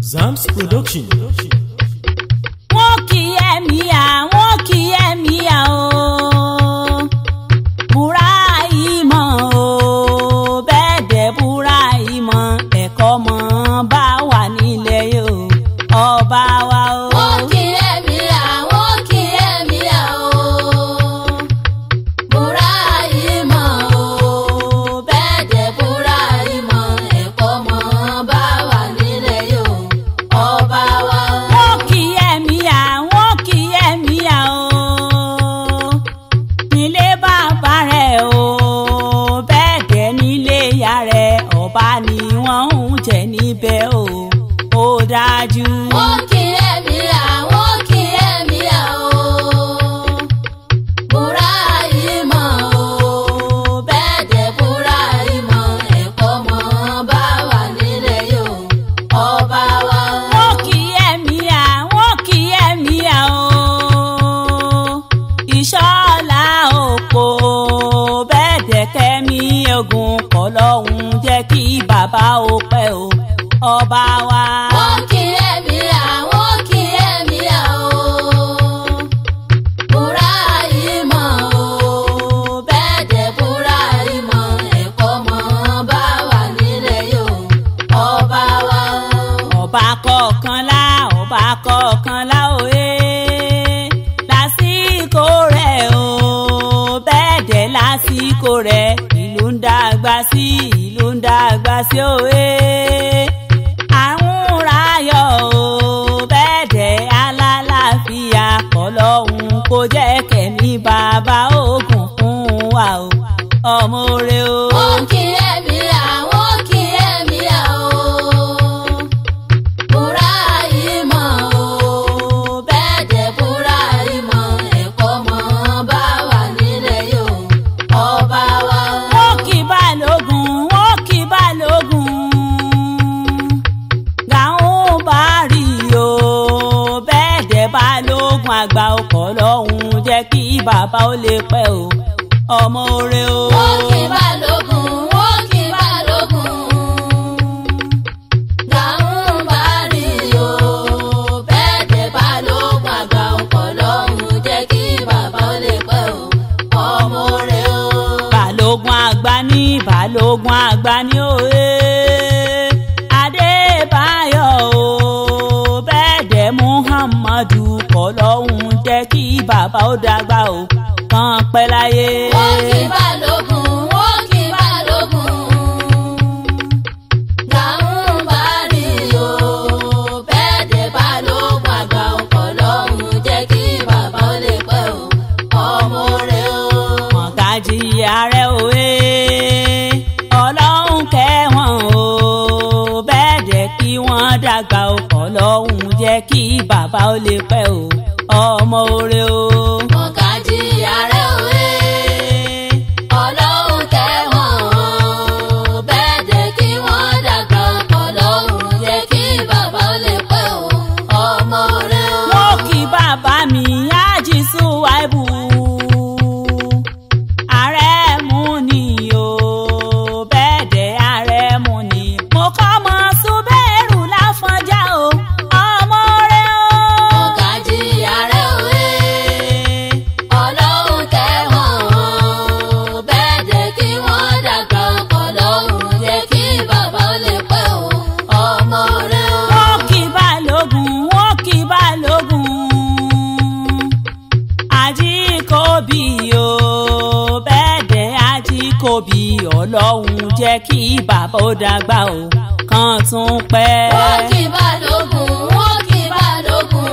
Zams Production. wọ́n kì í ẹ̀mí à wọ́n kì í ẹ̀mí à o. búra ìmọ̀ o bẹ́ẹ̀ dẹ̀ búra ìmọ̀ ẹ̀kọ́ mọ̀ bá wà nílẹ̀ yìí o ọba wa o. wọ́n kì í ẹ̀mí à wọ́n kì í ẹ̀mí à o. búra ìmọ̀ o bẹ́ẹ̀ dẹ̀ búra ìmọ̀ ẹ̀kọ́ mọ̀ bá wà nílẹ̀ yóò ọba wa o. wọ́n kì í ẹ̀mí à wọ́n kì í ẹ̀mí à o. nílé bàbá rẹ̀ o bẹ́ẹ̀ dẹ̀ nílé ìyá rẹ̀ ọba ni wọ́n ń jẹ níbẹ̀ o ó dájú. wọ́n kì í ẹ̀mí à wọ́n kì í ẹ̀mí à o. búra ìmọ̀ o bẹ́ẹ̀ dẹ̀ búra ìmọ̀ ẹ̀kọ́ mọ̀ bá wà nílẹ̀ yóò ọba wa o. wọ́n kì í ẹ̀mí à wọ́n kì í ẹ̀mí à o. ìṣọ́lá òpó bẹ́ẹ̀ dẹ̀ kẹ́mi ogun kọ́ lọ́hùn jẹ́ kí bàbá ó pẹ́ o ọba wa. wọ́n kì í ẹ̀mí à wọ́n kì í ẹ̀mí à o. búra ìmọ̀ o bẹ́ẹ̀ dẹ̀ búra ìmọ̀ ẹ̀kọ́ mọ̀ bá wà nílẹ̀ yóò ọba wa o. ọba kọ̀ọ̀kanlá ọba kọ̀ọ̀kanlá òye lásìkò rẹ̀ o bẹ́ẹ̀ dẹ̀ lásìkò rẹ̀ ìlú ń dàgbà sí ìlú ń dàgbà sí òye àrùn ráyọ̀ o bẹ́ẹ̀ dẹ̀ alálàáfíà kọlọ́hún kó jẹ́ kẹ̀mí bàbá ogun fún wa o ọmọ rẹ o. wọ́n kì í ẹ̀mí à wọ́n kì í ẹ̀mí à o. búra ìmọ̀ o bẹ́ẹ̀ dẹ̀ búra ìmọ̀ ẹ̀kọ́ mọ̀ bá wà nílẹ̀ yóò ọba wa o. wọ́n kì í balógun wọ́n kì í balógun gàún bá rí o bẹ́ẹ̀ dẹ̀ balógun àgbà ọkọ̀ lọ́hùn jẹ́ kí bàbá ó lè pẹ́ o ọmọ rẹ o. wọ́n kì í balógun wọ́n kì í balógun. gàún bá rí o bẹ́ẹ̀ dẹ̀ balógun àgbà ọkọ̀ lọ́hùn jẹ́ kí bàbá ó lè pẹ́ o ọmọ rẹ̀ o. balógun àgbà ní balógun àgbà ní òye adébáyọ̀ o bẹ́ẹ̀ dẹ̀ muhammadu kọ́ lọ́hùn jẹ́ kí bàbá ó dàgbà o kàn pẹ́ láyé. wọ́n kì í balógun wọ́n kì í balógun. gàún bá rí o bẹ́ẹ̀ dẹ̀ balógun àgbà ọkọ̀ lọ́hùn jẹ́ kí bàbá ó lè pẹ́ o ọmọ rẹ̀ o. mọ̀gájì ààrẹ òwe ọlọ́run kẹwọn o bẹ́ẹ̀ dẹ̀ kí wọ́n dàgbà o ọlọ́run jẹ́ kí bàbá ó lè pẹ́ o ọmọ oore o. mọ̀gájí ààrẹ òwe ọlọ́run kẹwọn o bẹ́ẹ̀ dẹ̀ kí wọ́n dàgbà ọlọ́run jẹ́ kí bàbá ó lè pẹ́ o ọmọ rẹ̀ o. mo kí bàbá mi ájì Suwaibu ààrẹ mú ni o bẹ́ẹ̀ dẹ̀ ààrẹ mú ni mo kọ́ mọ Súbẹ́rù Láfọ̀njá o ọmọ rẹ o. mọ̀gájí ààrẹ òwe ọlọ́run kẹwọn o bẹ́ẹ̀ dẹ̀ kí wọ́n dàgbà ọlọ́run jẹ́ kí bàbá ó lè pẹ́ o ọmọ rẹ̀ o. wọ́n kì í balógun wọ́n kì í balógun ajíkòbí o bẹ́ẹ̀ dẹ̀ ajíkòbí ọlọ́run jẹ́ kí bàbá ó dàgbà o kàn tún pẹ́. wọ́n kì í balógun wọ́n kì í balógun.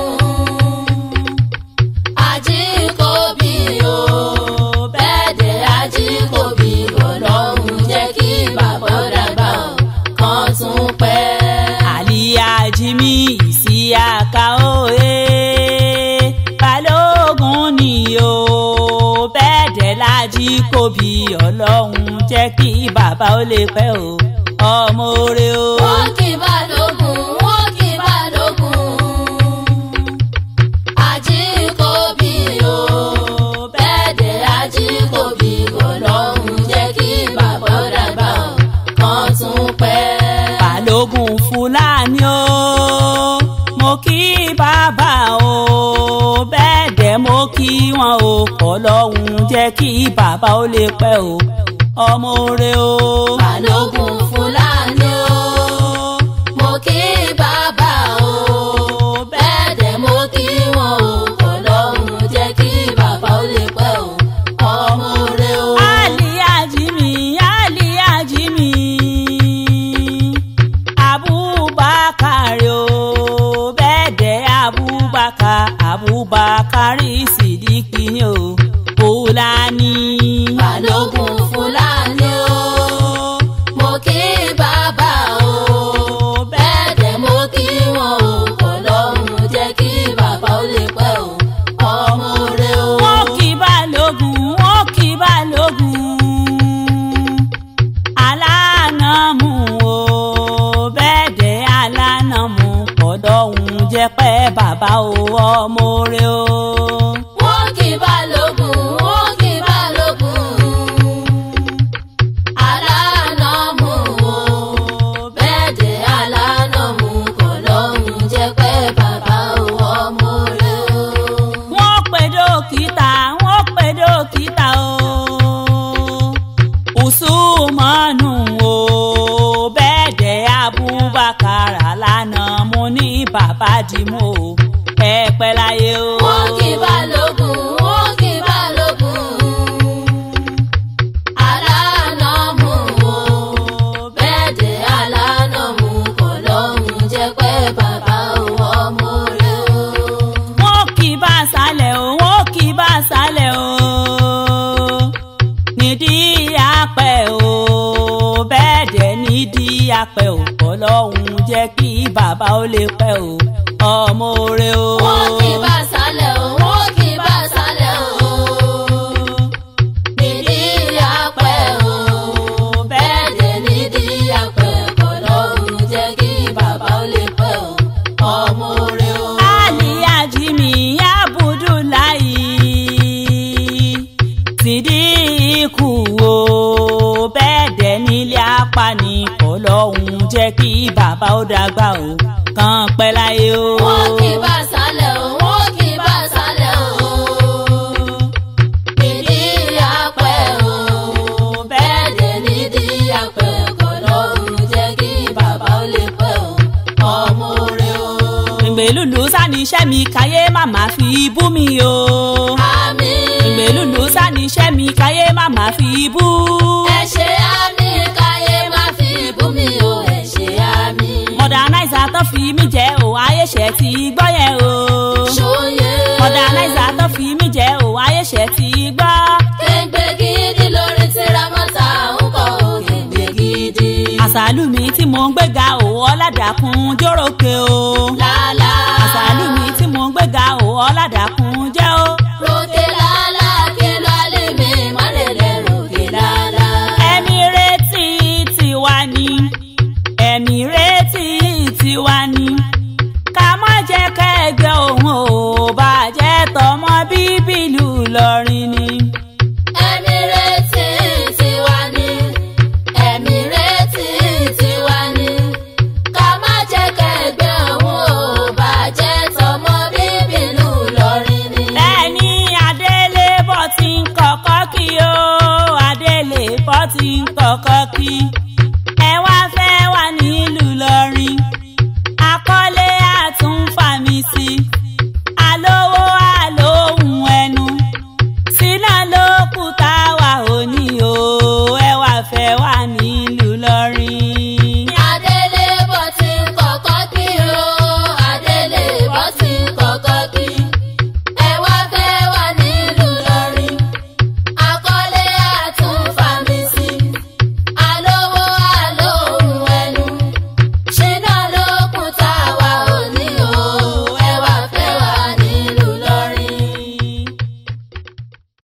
Ajíkòbí o bẹ́ẹ̀ dẹ̀ Ajíkòbí ọlọ́run jẹ́ kí bàbá ó dàgbà o kàn tún pẹ́. àlìyá jimmy ìsíyàká òye balógun ni o bẹ́ẹ̀ dẹ̀ lájíkòbí ọlọ́run jẹ́ kí bàbá ó lè pẹ́ o ọmọ oore o. wọ́n kì í balógun wọ́n kì í balógun. Ajíkòbí o bẹ́ẹ̀ dẹ̀ Ajíkòbí ọlọ́run jẹ́ kí bàbá ó dàgbà o kàn tún pẹ́. balógun fúlàní o kí wọn o ọlọ́run jẹ́ kí bàbá ó lè pẹ́ o ọmọ rẹ o. balógun fúlàní o mo kí bàbá o bẹ́ẹ̀ dẹ̀ mo kí wọn o ọlọ́run jẹ́ kí bàbá ó lè pẹ́ o ọmọ rẹ o. Aliyaji mi, Aliyaji mi, Abubakar o, bẹ́ẹ̀dẹ̀ Abubakar, Abubakar Sidiki ni o, Fúlàní. balógun fúlàní o mo kí bàbá o bẹ́ẹ̀ dẹ̀ mo kí wọn o ọlọ́run jẹ́ kí bàbá ó lè pẹ́ o ọmọ rẹ o. Wọ́n kì balógun, wọ́n kì balógun. Alánàmú o, bẹ́ẹ̀dẹ̀ alánàmú, ọ̀dọ́hun jẹ́ pẹ́ bàbá o, ọmọ rẹ o. wọ́n kì balógun wọ́n kì balógun alánàmú o bẹ́ẹ̀ dé alánàmú kò lóhun jẹ́ pé bàbá o ọmọ rẹ o. wọ́n pe dókítà wọ́n pe dókítà o usumanu o bẹ́ẹ̀ dẹ̀ abubakar alana mo ní bàbá dìmú o ẹ pẹ́ láyé o. wọ́n kì balógun wọ́n kì balógun alánàmú o bẹ́ẹ̀ dé alánàmú kò lóhun jẹ́ pé bàbá o ọmọ rẹ o. wọ́n kì í bá sálẹ̀ o wọ́n kì í bá sálẹ̀ o nídìí apẹ̀ o bẹ́ẹ̀ dẹ̀ nídìí apẹ̀ o ọlọ́run jẹ́ kí bàbá ó lè pẹ́ o ọmọ rẹ o. wọ́n kì í bá sálẹ̀ o wọ́n kì í bá sálẹ̀ o. nídìí apẹ̀ o bẹ́ẹ̀ dẹ̀ nídìí apẹ̀ kò lóhun jẹ́ kí bàbá ó lè pẹ́ o ọmọ rẹ o. Aliyaji mi Abudulayi Sidiku o bẹ́ẹ̀ dẹ̀ nílé apani ọlọ́run jẹ́ kí bàbá ó dàgbà o kàn pẹ́ láyé o. wọ́n kì í bá sálẹ̀ o wọ́n kì í bá sálẹ̀ o. nídìí apẹ̀ o bẹ́ẹ̀ dẹ̀ nídìí apẹ̀ kò lóhun jẹ́ kí bàbá ó lè pẹ́ o ọmọ rẹ o. ìgbèlúlù sani iṣẹ́ mi káyé màmá fi bú mi o. àmín. ìgbèlúlù sani iṣẹ́ mi káyé màmá fi bú. ẹ ṣe àmì káyé má fi bú mi o ẹ ṣe àmì. mọ̀dánáìsà tó fi mí jẹ́ o ayéṣẹ́ ti gbọ́ yẹn o. ṣòye. mọ̀dánáìsà tó fi mí jẹ́ o ayéṣẹ́ ti gbọ́. kéńgbé gidi lórí tíramọ́tà ń kọ́ o kéńgbé gidi. àṣàlù mi tí mò ń gbéga o ọ̀làdàkùn jórókè o. lálá. àṣàlù mi tí mò ń gbéga o ọ̀làdàkùn jẹ́ o. ròkè lálá kí ló lè mi mọ́lẹ̀lẹ̀ ròkè lálá. ẹ̀mí retí tiwa ni ẹ̀mí retí tiwa ni ká má jẹ́ kẹ́gbẹ́ òun ò bàjẹ́ tọmọ bíbélù lọ́rin ni. ẹ̀mí retí tiwa ni ẹ̀mí retí tiwa ni ká má jẹ́ kẹ́gbẹ́ òun ò bàjẹ́ tọmọ bíbí ìlú Ìlọrin ni. ẹni adélébọ̀ ti ń kọ́kọ́ kí o adélébọ̀ ti ń kọ́kọ́ kí ẹ wá fẹ́ wà nílùú lọ́rin akọ́lé àtúnfàmì sí alówó àlóhùn ẹnu sínà ló kù táwa ò ní o ẹ wá fẹ́ wà nílùú lọ́rin. Adélébọ̀ ti ń kọ́kọ́ kí o Adélébọ̀ ti ń kọ́kọ́ kí.